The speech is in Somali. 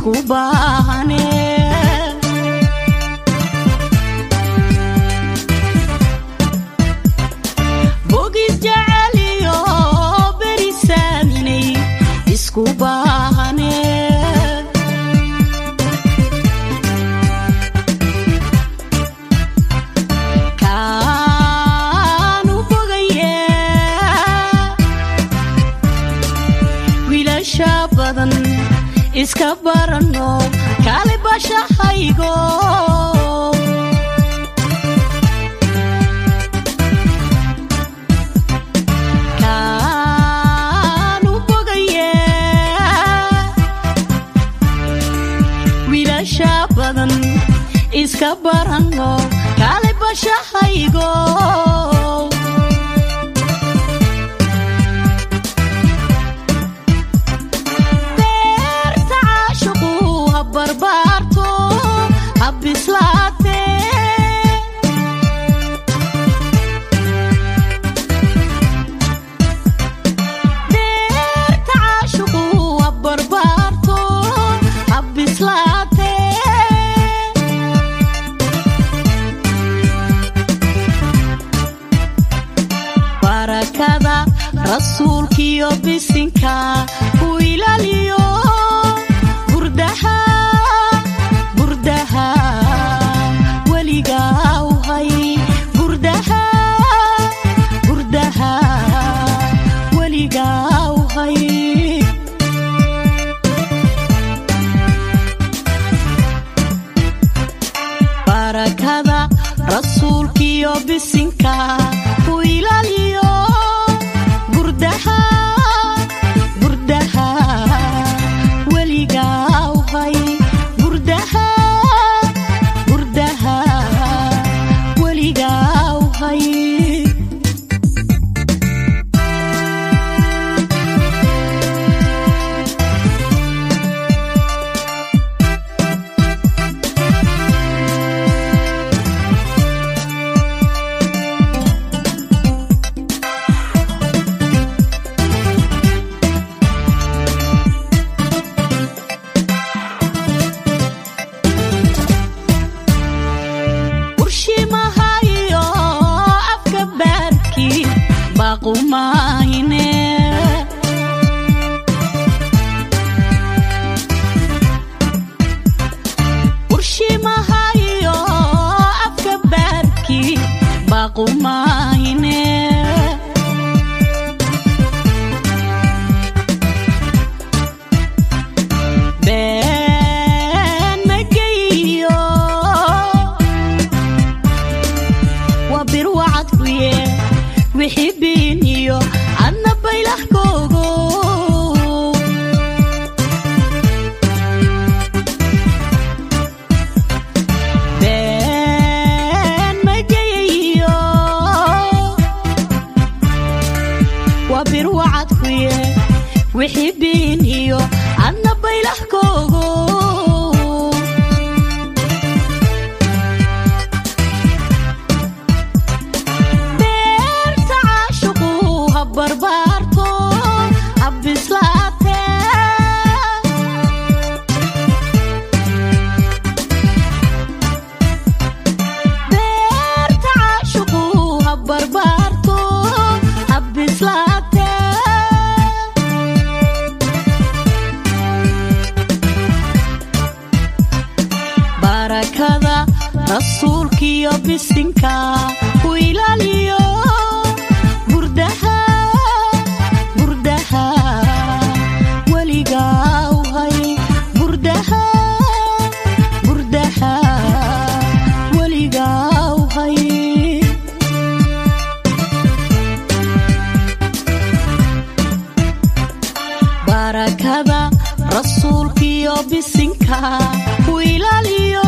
isku baahane bogis jaceliyo berisaaminay isku baahane kaanu bogaye wiilasha badan iska barano kaali bashahaygo kaanu bogaye wiilasha badan iska barano kaali bashahaygo beerta caashiqu ha barbaarto ha bislaate beerta caashiqu ha barbaarto ha bislaate barakada rasuulkiyo bisinka ku ilaaliyo burdaha burdaha weligaa u hay burdaha burdaha weligaa u hay barakada rasuulkiyo bisinka ku ilaaliyo burdaha burdaha weligaa u hay burdaha burdaha weligaa u hay urshimahayo afka baarki baqumahine urshimahayo afka baarki baqumahine been mageyo waa bir wacad ku ye wixii biin iyo adna baylahkoogo been mageyayo waa bir wacad ku ye wixii biin iyo adna baylahkoogo beerta caashiqu ha barbaarto ha bislaate beerta caashiqu ha barbaarto ha bislaate barakada rasuulkiyo bisinka ku ilaaliyo burdaha burdaha weligaa u hay burdaha burdaha weligaa u hay barakada rasuulkiyo bisinka ku ilaaliyo